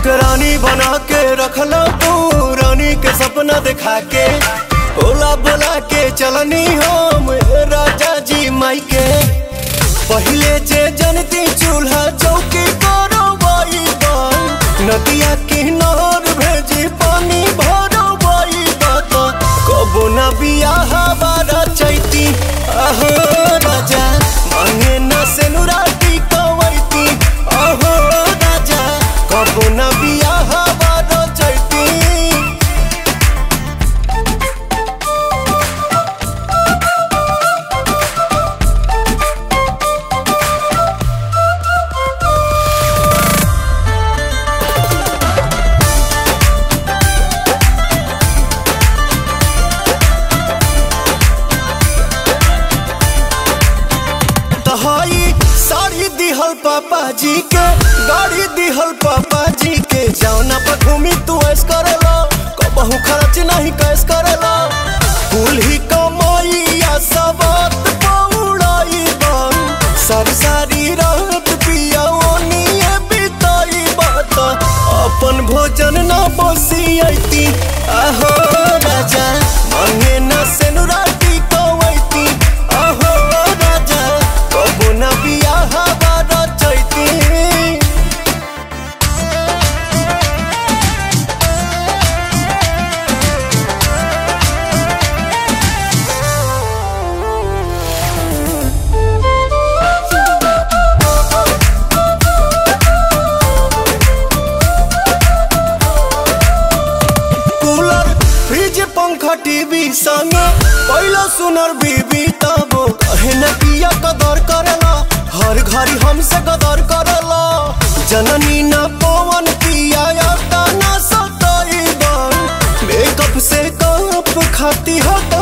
हमके रानी बना के रखला तू रानी के सपना दिखा के ओला बोला के चलनी हम राजा जी माई के पहले जे जनती चूल्हा चौकी करो बाई नदिया किनार भेजी पानी भरो बाई बात कबो न बियाह बारा चैती आहो राजा मांगे न सेनुराटी कवैती आहो राजा कबो न बियाह बारा चैती तहाई साड़ी दिहल पापा जी के गाड़ी दिहल पापा जी के जौना पर घूमी तू ऐस करेला कबहू खर्च नहीं कैस करेला कुल ही कमाइया सबात पौड़ाई बन सब सारी रात पिया ओनिए बिताई बात अपन भोजन ना बसियती आहो राजा मांगे ना सेनुराटी कवैती आहो राजा कबो ना बियाह बारा चैती कूलर फ्रिज पंखा टीवी संग पहला सुनर बीबी तब कहे न पिया कदर करेला हर घड़ी हमसे कदर करेला जननी न पवन पिया या न सताई बन मेकअप से कप खाती हो